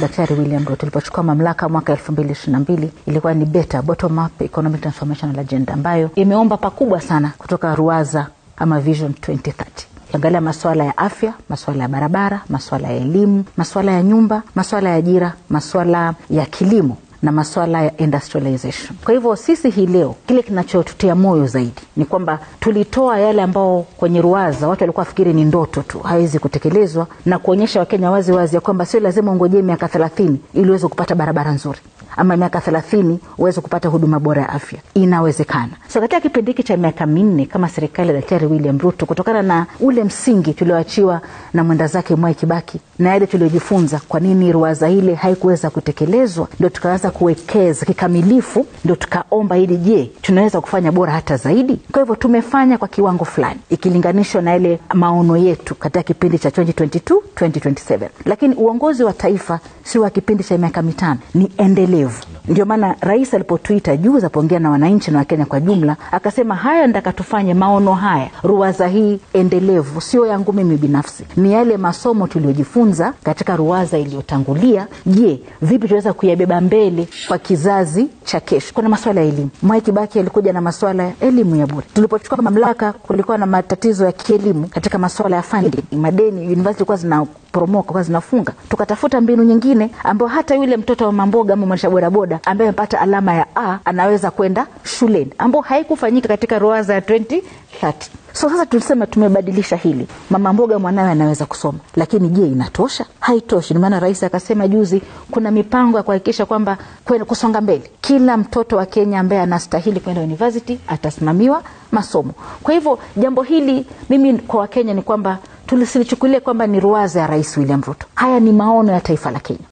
Daktari William Ruto ilipochukua mamlaka mwaka 2022 ilikuwa ni beta bottom up economic transformational agenda ambayo imeomba pakubwa sana kutoka Ruwaza ama Vision 2030 angalia masuala ya afya, masuala ya barabara, masuala ya elimu, masuala ya nyumba, masuala ya ajira, masuala ya kilimo na masuala ya industrialization. Kwa hivyo sisi hii leo kile kinachotutia moyo zaidi ni kwamba tulitoa yale ambao kwenye ruwaza watu walikuwa wafikiri ni ndoto tu, hawezi kutekelezwa, na kuonyesha Wakenya wazi wazi ya kwamba sio lazima ungojee miaka thelathini ili uweze kupata barabara nzuri ama miaka thelathini uweze kupata huduma bora ya afya. Inawezekana. So katika kipindi hiki cha miaka minne kama serikali ya Daktari William Ruto, kutokana na ule msingi tulioachiwa na mwenda zake Mwai Kibaki na yale tuliojifunza, kwa nini ruwaza ile haikuweza kutekelezwa, ndio tukaanza kuwekeza kikamilifu, ndio tukaomba ili, je, tunaweza kufanya bora hata zaidi? Kwa hivyo tumefanya kwa kiwango fulani ikilinganishwa na ile maono yetu katika kipindi cha 2022 2027, lakini uongozi wa taifa si wa kipindi cha miaka mitano, ni endelevu. Ndio maana rais alipotuita juu za kuongea na wananchi na Wakenya kwa jumla, akasema haya ndaka tufanye maono haya, ruwaza hii endelevu, sio yangu mimi binafsi, ni yale masomo tuliyojifunza katika ruwaza iliyotangulia. Je, vipi tunaweza kuyabeba mbele kwa kizazi cha kesho? Kuna masuala ya elimu. Mwai Kibaki alikuja na masuala ya elimu ya bure. Tulipochukua mamlaka, kulikuwa na matatizo ya kielimu katika masuala ya funding, madeni, university ilikuwa zinaporomoka, kwa zinafunga. Tukatafuta mbinu nyingine ambayo hata yule mtoto wa mamboga ama mwendesha bodaboda ambaye amepata alama ya A anaweza kwenda shuleni, ambayo haikufanyika katika ruwaza ya 2030. So sasa tulisema tumebadilisha hili, mama mboga mwanawe anaweza kusoma, lakini je, inatosha? Haitoshi. Ndio maana rais akasema juzi kuna mipango ya kuhakikisha kwamba kwenda kusonga mbele, kila mtoto wa Kenya ambaye anastahili kwenda university atasimamiwa masomo. Kwa hivyo jambo hili mimi kwa Wakenya ni kwamba tulisilichukulia kwamba ni ruwaza ya Rais William Ruto. Haya ni maono ya taifa la Kenya.